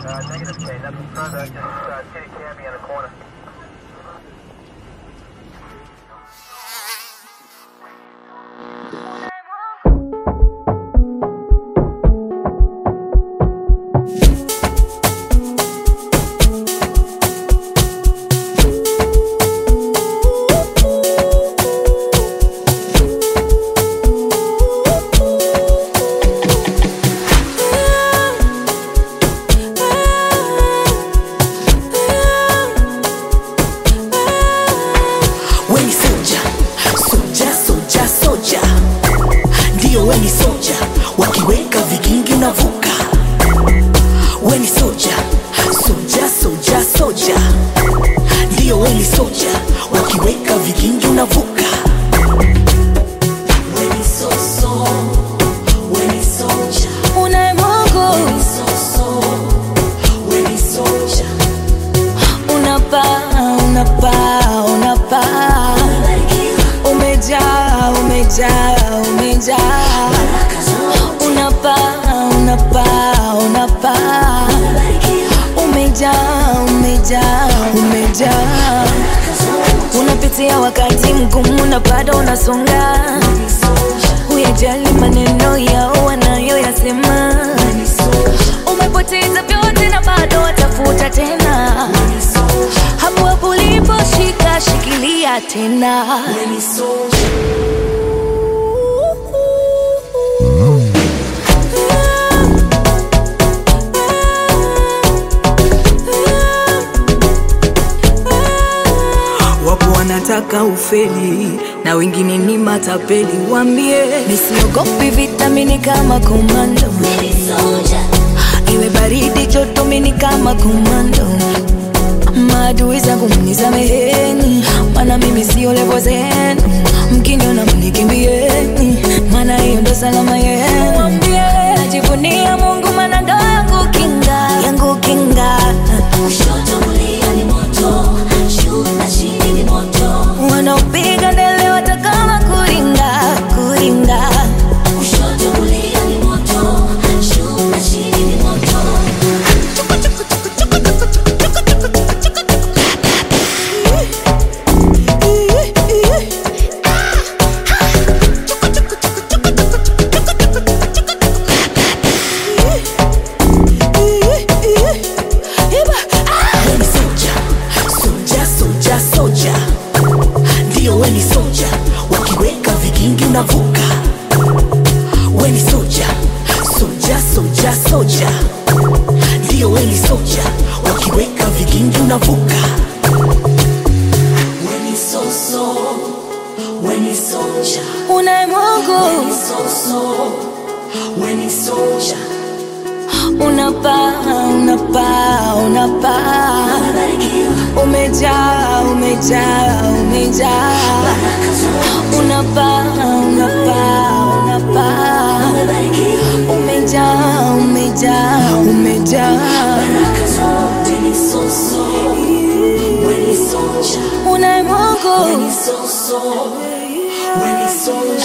Uh, negative K, nothing further. Just uh, see a cabbie in the corner. weni soja soja soja soja ndiyo weni soja wakiweka vigingi unavuka weni soja soja soja soja ndiyo weni soja wakiweka vigingi unavuka Weni soso, weni soja, unaye Mungu weni soso, weni soja. unapaa unapaa unapaa umejaa umejaa umejaa unapaa unapaa unapaa umejaa umejaa umejaa unapitia wakati mgumu na bado unasonga huyajali maneno yao wanayoyasema umepoteza vyote na bado watafuta tena hapo hapo uliposhika shikilia tena wapo wanataka ufeli na wengine ni matapeli wambie nisiogopi vitamini kama komando iwe baridi joto mini kama komando maadui zangu mnisameheni mana mimi sio levo zenu mkiniona mnikimbieni mana hiyo ndo salama yenu Mwambie, najivunia mungu mana ndo yangu kinga yangu kinga wanaopiga ndele watakama kuringa kuringa weni soja soja soja soja ndiyo weni soja wakiweka vigingi unavuka weni soja soja soja soja ndiyo weni soja wakiweka vigingi unavuka weni soso weni soja unaye mungu soso weni soja unapaa unapaa unapaa umejaa umejaa umejaa unapaa unapaa unapaa umejaa umejaa umejaa weni soso weni soja unaye mungu weni soso weni soja